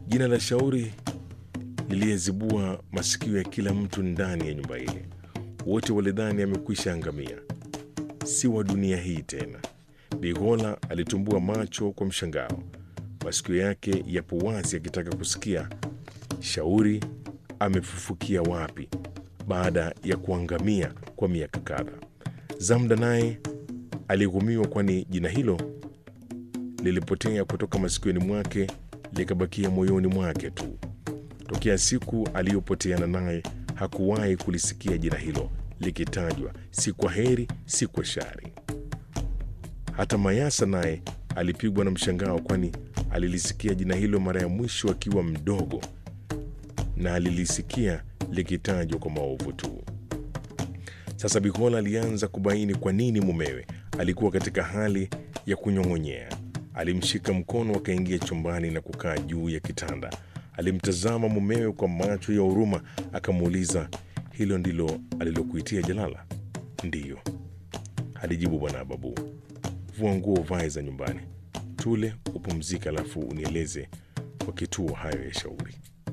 Jina la Shauri liliyezibua masikio ya kila mtu ndani ya nyumba ile. Wote walidhani amekwisha angamia, si wa dunia hii tena. Bigola alitumbua macho kwa mshangao, masikio yake yapo wazi akitaka kusikia Shauri amefufukia wapi baada ya kuangamia kwa miaka kadhaa. Zamda naye alighumiwa, kwani jina hilo lilipotea kutoka masikioni mwake likabakia moyoni mwake tu. Tokea siku aliyopoteana naye hakuwahi kulisikia jina hilo likitajwa, si kwa heri, si kwa shari. Hata Mayasa naye alipigwa na mshangao, kwani alilisikia jina hilo mara ya mwisho akiwa mdogo na alilisikia likitajwa kwa maovu tu. Sasa Bikola alianza kubaini kwa nini mumewe alikuwa katika hali ya kunyong'onyea. Alimshika mkono, akaingia chumbani na kukaa juu ya kitanda. Alimtazama mumewe kwa macho ya huruma, akamuuliza, hilo ndilo alilokuitia Jalala? Ndiyo, alijibu bwana Babu. Vua nguo uvae za nyumbani, tule upumzike, alafu unieleze kwa kituo hayo ya Shauri.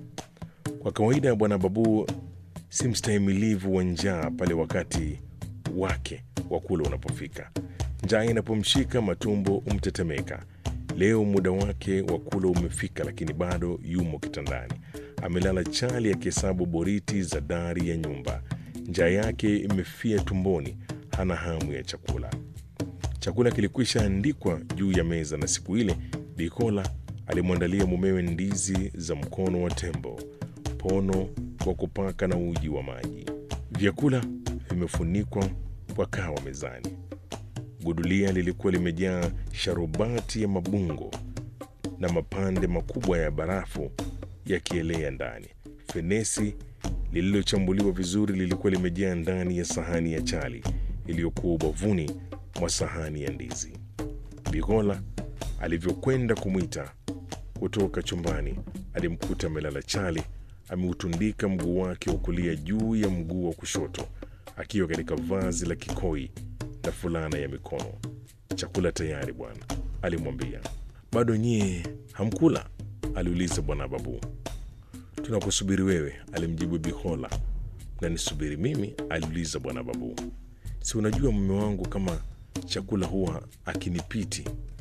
Kwa kawaida bwana Babu si mstahimilivu wa njaa pale wakati wake wa kula unapofika. Njaa inapomshika matumbo umtetemeka. Leo muda wake wa kula umefika, lakini bado yumo kitandani, amelala chali akihesabu boriti za dari ya nyumba. Njaa yake imefia tumboni, hana hamu ya chakula. Chakula kilikwisha andikwa juu ya meza, na siku ile Bikola alimwandalia mumewe ndizi za mkono wa tembo, pono wa kupaka na uji wa maji. Vyakula vimefunikwa kwa kawa mezani. Gudulia lilikuwa limejaa sharubati ya mabungo na mapande makubwa ya barafu yakielea ndani. Fenesi lililochambuliwa vizuri lilikuwa limejaa ndani ya sahani ya chali iliyokuwa ubavuni mwa sahani ya ndizi. Bigola alivyokwenda kumwita kutoka chumbani, alimkuta amelala chali, ameutundika mguu wake wa kulia juu ya mguu wa kushoto, akiwa katika vazi la kikoi na fulana ya mikono. Chakula tayari bwana, alimwambia. Bado nyie hamkula? aliuliza bwana Babu. Tunakusubiri wewe, alimjibu Bihola. Na nisubiri mimi? aliuliza bwana Babu. Si unajua mume wangu kama chakula huwa akinipiti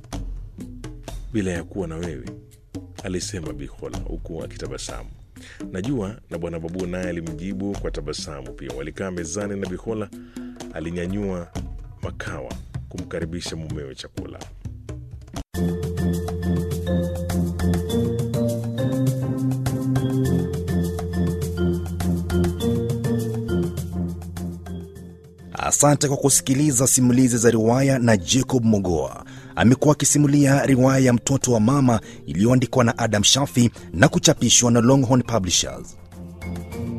bila ya kuwa na wewe, alisema Bihola huku akitabasamu. Najua. Na bwana Babu naye alimjibu kwa tabasamu pia. Walikaa mezani na Bihola alinyanyua makawa kumkaribisha mumewe chakula. Asante kwa kusikiliza simulizi za riwaya na Jacob Mogoa. Amekuwa akisimulia riwaya ya Mtoto wa Mama iliyoandikwa na Adam Shafi na kuchapishwa na Longhorn Publishers.